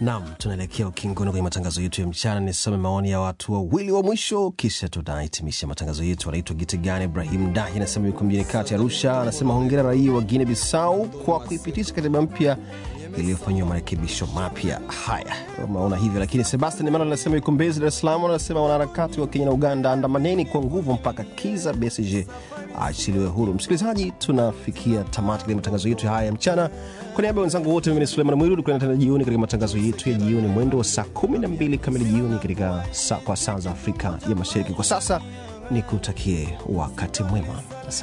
Nam, tunaelekea ukingoni kwenye matangazo yetu ya mchana. Nisome maoni ya watu wawili wa mwisho, kisha tunahitimisha matangazo yetu. Anaitwa Gitigani Ibrahim Dahi, anasema yuko mjini kati Arusha. Anasema hongera raia wa Guinea Bissau kwa kuipitisha katiba mpya iliyofanyiwa marekebisho mapya. Haya, maona hivyo. Lakini Sebastian Emanuel anasema yuko Mbezi, Dar es Salaam. Anasema wanaharakati wa Kenya na Uganda, andamaneni kwa nguvu mpaka Kiza Besigye aachiliwe huru. Msikilizaji, tunafikia tamati katika matangazo yetu haya ya mchana. Kwa niaba ya wenzangu wote, mimi ni Suleiman Mwiru. Tukutane tena jioni katika matangazo yetu ya jioni mwendo wa saa 12 kamili jioni katika saa, kwa saa za Afrika ya Mashariki. Kwa sasa nikutakie wakati mwema. Asante.